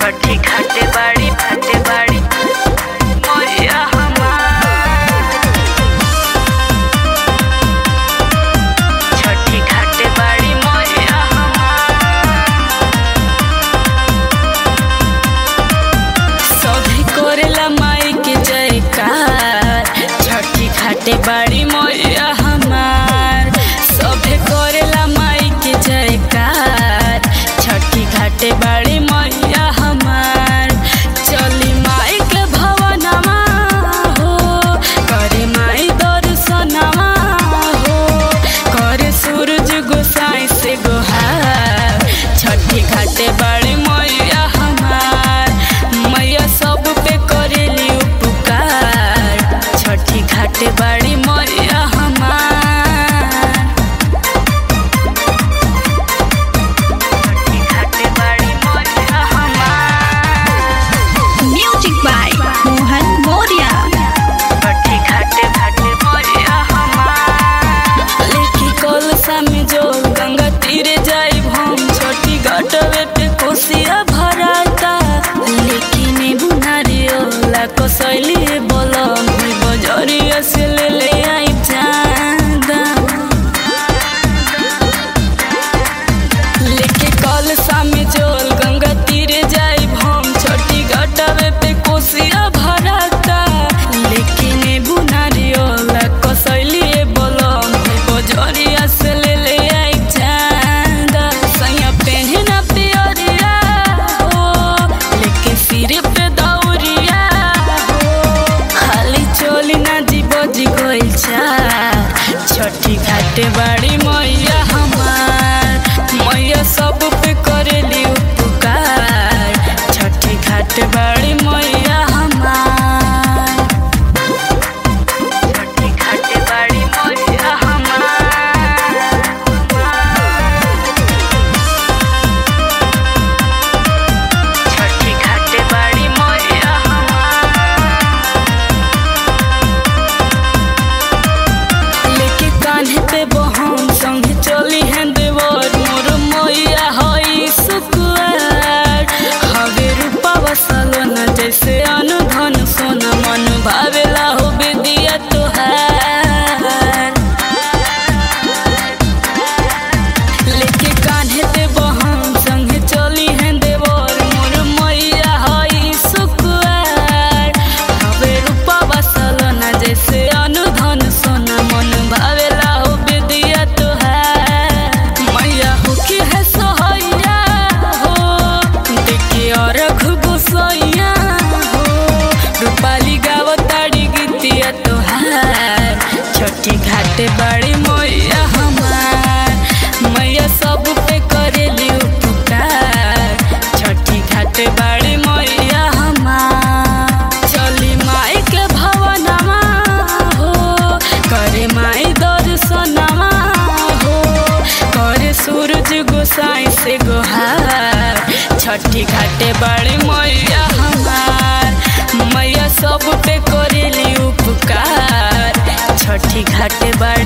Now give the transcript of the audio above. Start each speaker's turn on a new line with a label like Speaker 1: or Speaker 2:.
Speaker 1: छठी घाटे बाड़ी घाटे बाड़ी मैया हमार छठी घाटे बाड़ी मैया सभी करेला माई के जयकार छठी घाटे बाड़ी मैया हमार सभे करेला माई के जयकार छठी घाटे बाड़ी मैया हमार चली माई के भवनमा हो करे माई दर्शनमा हो करे सूरज गोसाई से गोहार छठी घाटे बाड़ी मैया हमार मैया सब पे करेली उपकार छठी घाटे बाड़ी मैया हमार छठी घाटे बाड़ी मैया हमार
Speaker 2: Music by Mohan Moria.
Speaker 1: छठी घाटे घाटे मैया हमार लेकी कलसा में जो गंगा तीरे जाई हम छोटी घाटवे पे कोसिया भराता लेकिन बुनारियोला कसैली बोलम बजरिया से ले ले आई चांदा लेके कलसा में जोल गंगा तीरे जाई हम छोटी घाटवे पे कोसिया भराता लेकिन बुनारियोला कसैली बोलम बजरिया से ले ले आई चांदा सैया पेन्हे ना पियरिया हो लेके सिर पे दौरिया हो खाली चोली ना जीव जी गइल छठी घाटे बाड़ी मैया हमार मैया सब पे करेली उपकार छठी घाटे बाड़ी मैया हमार छठी घाटे बाड़ी मैया हमार छठी घाटे बाड़ी मैया लेके कान्हे पे बहन संगे चली हैं देवर मोर मैया हई सुकुआर हवे रूपा बसलो न जैसे अनुधन सोना मन भावेला हो बेदिया तोहार लेके कान्हे पे बहन संगे चली हैं देवर मोर मैया हई सुकुआर हवे रूपा बसलो न जैसे अनुधन सोना मन भावेला हो बेदिया तोहार मैया हो की है सोहैया हो देखे और घुगुसैया हो रूपाली गावताड़ी गीतिया तोहार छठी घाटे बाड़ी मैया हमार मैया सब पे करेली उपकार छठी घाटे बाड़ी मैया हमार चली माई के भवनमा हो करे माई दर्शनमा हो करे सूरज गोसाई से गोहार छठी घाटे बाड़ी मैया हमार मैया सब पे करेली उपकार छठी घाटे बाड़ी